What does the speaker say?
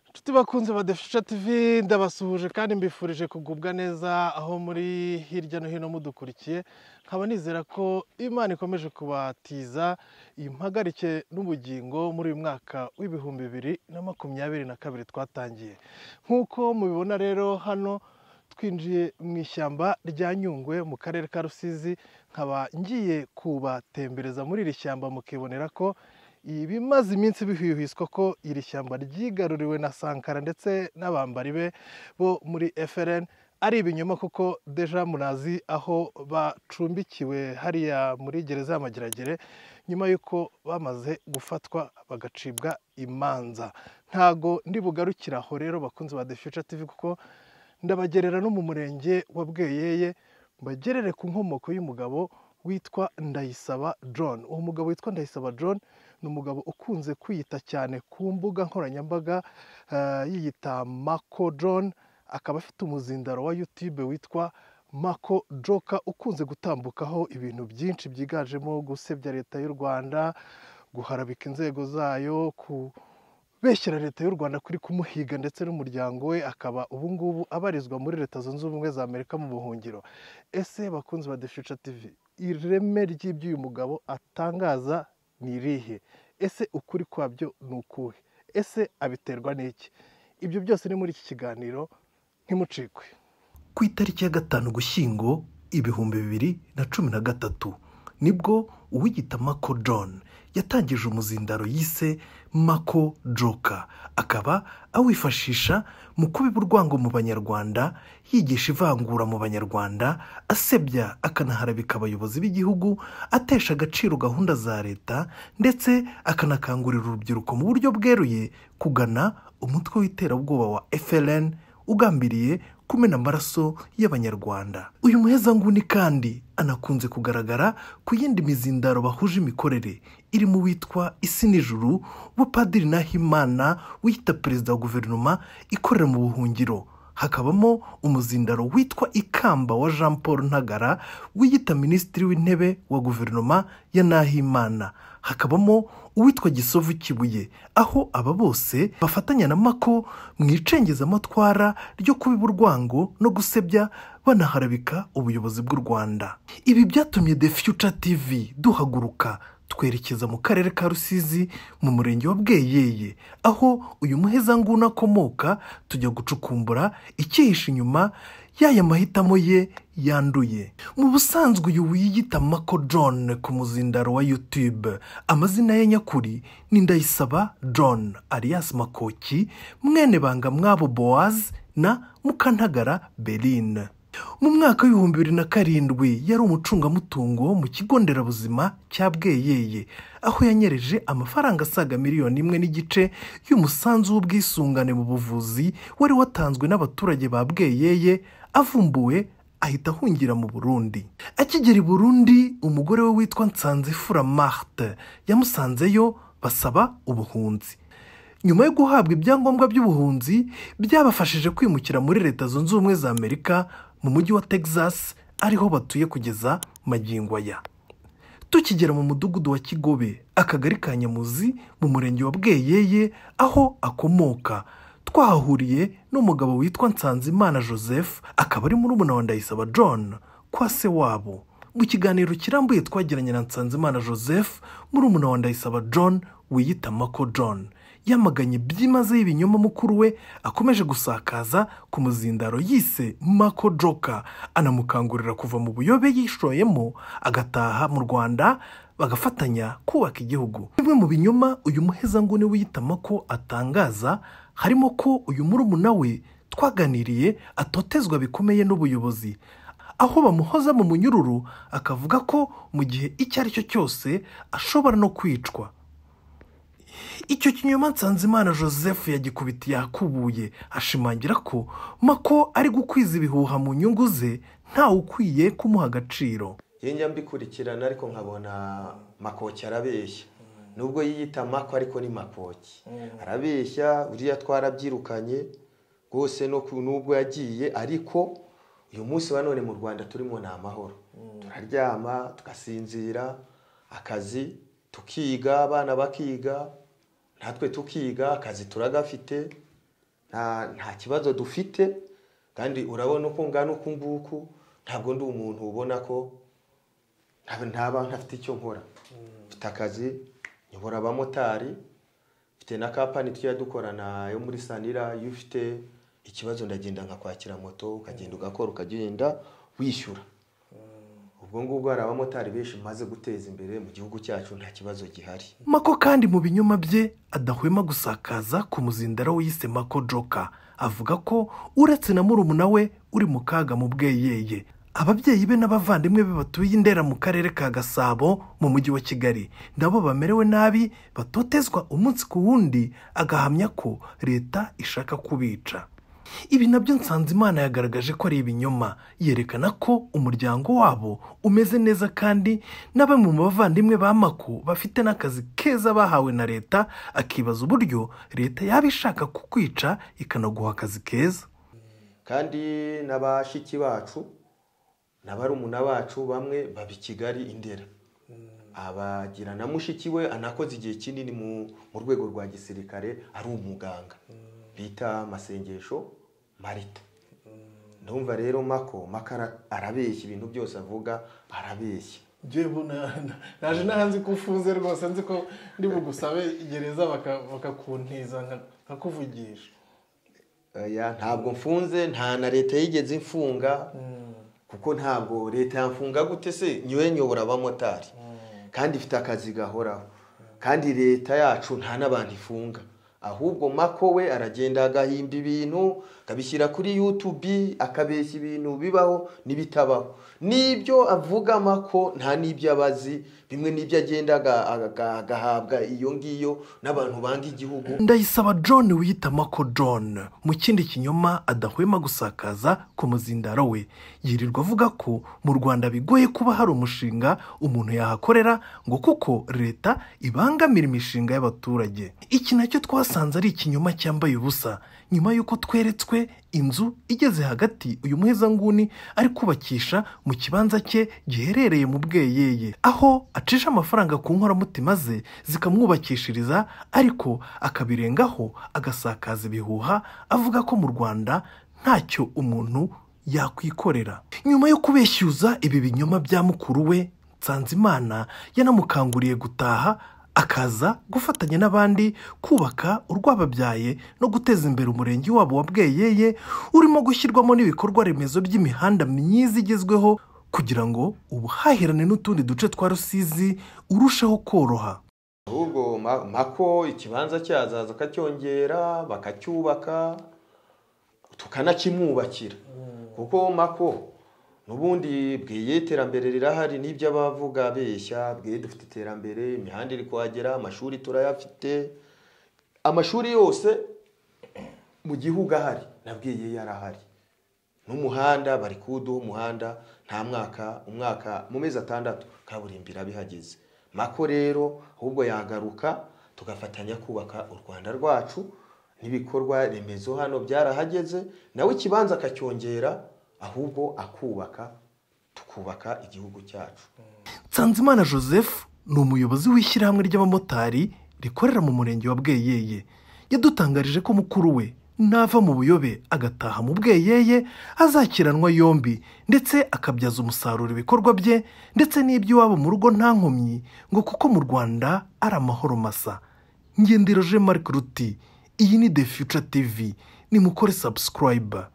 inshuti bakunze badafite tv ndabasuhuje kandi mbifurije kugubwa neza aho muri hirya no hino mudukurikiye nkaba nizera ko imana ikomeje kubatiza impagarike n'ubugingo muri uyu mwaka w'ibihumbi bibiri na makumyabiri na kabiri twatangiye nk'uko mubibona rero hano twinjiye mu ishyamba rya nyungwe mu karere ka rusizi nkaba ngiye kubatembereza muri iri shyamba mukibonera ko ibimaze iminsi bihwihwiswa ko iri shyamba ryigaruriwe na sankara ndetse n'abambari be bo muri FRN ari ibinyoma kuko deja murazi aho bacumbikiwe hariya muri gereza ya mageragere nyuma y'uko bamaze gufatwa bagacibwa imanza ntago ndi bugarukire aho rero bakunzi ba The Future TV kuko ndabagerera no mu murenge wa bweyeye mbagerere ku nkomoko y'umugabo witwa ndayisaba john uwo mugabo witwa ndayisaba john ni umugabo ukunze kwiyita cyane ku mbuga nkoranyambaga eh, yiyita mako john akaba afite umuzindaro wa youtube witwa mako joka ukunze gutambukaho ibintu byinshi byiganjemo gusebya leta y'u rwanda guharabika inzego zayo ku beshyira leta y'u rwanda kuri kumuhiga ndetse n'umuryango we akaba ubu ngubu abarizwa muri leta zunze ubumwe za amerika mu buhungiro ese bakunzi ba The Future tv ireme ry'ibyo uyu mugabo atangaza ni irihe ese ukuri kwabyo ni ukuhe ese abiterwa n'iki ibyo byose ni muri iki kiganiro ntimucikwe ku itariki ya gatanu gushyingo ibihumbi bibiri na cumi na gatatu nibwo uwigita mako john yatangije umuzindaro yise mako joka akaba awifashisha mu kubiba urwango mu banyarwanda yigisha ivangura mu banyarwanda asebya akanaharabika abayobozi b'igihugu atesha agaciro gahunda za leta ndetse akanakangurira urubyiruko mu buryo bweruye kugana umutwe w'iterabwoba wa FLN ugambiriye kumena amaraso y'abanyarwanda uyu muhezanguni kandi anakunze kugaragara ku yindi mizindaro bahuje imikorere irimo uwitwa isi nijuru padiri nahimana wiyita perezida wa guverinoma ikorera mu buhungiro hakabamo umuzindaro witwa ikamba wa jean paul ntagara wiyita minisitiri w'intebe wa guverinoma ya nahimana hakabamo uwitwa gisovu kibuye aho aba bose bafatanya na mako mu icengezamatwara ryo kubiba urwango no gusebya banaharabika ubuyobozi bw'u rwanda ibi byatumye the future tv duhaguruka twerekeza mu karere ka rusizi mu murenge wa bweyeye aho uyu muhezanguni akomoka tujya gucukumbura icyihishe inyuma y'aya mahitamo ye yanduye mu busanzwe uyu wiyita mako john ku muzindaro wa youtube amazina ye nyakuri ni ndayisaba john alias makoki mwene banga mwabo boaz na mukantagara berine mu mwaka w'ibihumbi bibiri na karindwi yari umucungamutungo mu kigo nderabuzima cya bweyeye aho yanyereje amafaranga asaga miliyoni imwe n'igice y'umusanzu w'ubwisungane mu buvuzi wari watanzwe n'abaturage ba bweyeye avumbuwe ahita ahungira mu burundi akigera i burundi umugore we witwa nsanzifura marte yamusanzeyo basaba ubuhunzi nyuma yo guhabwa ibyangombwa by'ubuhunzi byabafashije kwimukira muri leta zunze ubumwe za amerika mu mujyi wa texas ariho batuye kugeza magingo aya tukigera mu mudugudu wa kigobe akagari ka nyamuzi mu murenge wa bweyeye aho akomoka twahahuriye n'umugabo witwa nsanzimana joseph akaba ari murumuna wa ndayisaba john kwa se wabo mu kiganiro kirambuye twagiranye na nsanzimana joseph murumuna wa ndayisaba john wiyita mako john yamaganye byimazeyo ibinyoma mukuru we akomeje gusakaza ku muzindaro yise mako joka anamukangurira kuva mu buyobe yishoyemo agataha mu rwanda bagafatanya kubaka igihugu bimwe mu binyoma uyu muhezanguni wiyita mako atangaza harimo ko uyu murumuna we twaganiriye atotezwa bikomeye n'ubuyobozi aho bamuhoza mu munyururu akavuga ko mu gihe icyo ari cyo cyose ashobora no kwicwa icyo kinyoma nsanzimana joseph yagikubiti yakubuye ashimangira ko mako ari gukwiza ibihuha mu nyungu ze ntawe ukwiye kumuha agaciro njya mbikurikirana ariko nkabona makoki arabeshya nubwo yiyita mako ariko ni makoki arabeshya uriya twarabyirukanye rwose no ku- nubwo yagiye ariko uyu munsi wa none mu rwanda turimo ni amahoro turaryama tugasinzira akazi tukiga abana bakiga natwe tukiga akazi turagafite nta nta kibazo dufite kandi urabona uko ngana uku nguku ntabwo ndi umuntu ubona ko nta- ntaba ntafite icyo nkora mfite akazi nyobora abamotari mfite na kampani tujya dukorana yo muri sanira iyo ufite ikibazo ndagenda nkakwakira moto ukagenda ugakora ukagenda wishyura ubwo ngubwo hari abamotari benshi maze guteza imbere mu gihugu cyacu nta kibazo gihari mako kandi mu binyoma bye adahwema gusakaza ku muzindaro wiyise mako joka avuga ko uretse na murumuna we uri mu kaga mu bweyeye ababyeyi be n'abavandimwe be batuye i ndera mu karere ka gasabo mu mujyi wa kigali nabo bamerewe nabi batotezwa umunsi ku wundi agahamya ko leta ishaka kubica ibi nabyo nsanzimana yagaragaje ko ari ibinyoma yerekana ko umuryango wabo umeze neza kandi na bamwe mu bavandimwe ba mako bafite n'akazi keza bahawe na leta akibaza uburyo leta yaba ishaka kukwica ikanaguha akazi keza kandi n'abashiki bacu na barumuna bacu bamwe baba i kigali i ndera abagira na mushiki we anakoze igihe kinini mu mu rwego rwa gisirikare ari umuganga bita masengesho marita ndumva rero mako makara arabeshya ibintu byose avuga arabeshya njyewe naje ntahanze ko ufunze rwose nzi ko ndi bugusabe gereza baka- bakakuntiza nka- nkakuvugisha Oya, ntabwo mfunze nta na leta yigeze imfunga kuko ntabwo leta yamfunga gute se nyiwe nyobora abamotari kandi ifite akazi gahoraho kandi leta yacu nta n'abantu ifunga ahubwo mako we aragenda agahimba ibintu akabishyira kuri yutubi akabeshya ibintu bibaho n'ibitabaho n'ibyo avuga mako nta n'ibyo abazi bimwe n'ibyo agenda aga- aga- agahabwa iyo ngiyo n'abantu banga igihugu ndayisaba john wiyita mako john mu kindi kinyoma adahwema gusakaza ku muzindaro we yirirwa avuga ko mu rwanda bigoye kuba hari umushinga umuntu yahakorera ngo kuko leta ibangamira imishinga y'abaturage iki nacyo twasanze ari ikinyoma cyambaye ubusa nyuma y'uko tweretswe inzu igeze hagati uyu muhezanguni ari kubakisha mu kibanza cye giherereye mu bweyeye aho acisha amafaranga ku nkoramutima ze zikamwubakishiriza ariko akabirengaho agasakaza ibihuha avuga ko mu rwanda ntacyo umuntu yakwikorera nyuma yo kubeshyuza ibi binyoma bya mukuru we nsanzimana yanamukanguriye gutaha akaza gufatanya n'abandi kubaka urwababyaye no guteza imbere umurenge wabo wa bweyeye urimo gushyirwamo n'ibikorwa remezo by'imihanda myiza igezweho kugira ngo ubuhahirane n'utundi duce twa rusizi urusheho koroha ahubwo ma- mako ikibanza cyazaza akacyongera bakacyubaka tukanakimwubakira kuko mako n'ubundi bweye iterambere rirahari n'ibyo abavuga beshya bweye dufite iterambere imihanda iri kuhagera amashuri turayafite amashuri yose mu gihugu ahari na bweye yarahari n'umuhanda bari kuwuduha umuhanda nta mwaka umwaka mu mezi atandatu kaburimbo iraba ihageze mako rero ahubwo yagaruka tugafatanya kubaka u rwanda rwacu n'ibikorwa remezo hano byarahageze nawe ikibanza akacyongera ahubwo akubaka tukubaka igihugu cyacu nsanzimana joseph ni umuyobozi w'ishyirahamwe ry'abamotari rikorera mu murenge wa bweyeye yadutangarije ko mukuru we nava mu buyobe agataha mu bweyeye azakiranwa yombi ndetse akabyaza umusaruro ibikorwa bye ndetse n'iby'iwabo mu rugo nta nkomyi ngo kuko mu rwanda ari amahoro masa ngendero jean marc ruti iyi ni the future tv nimukore subscribe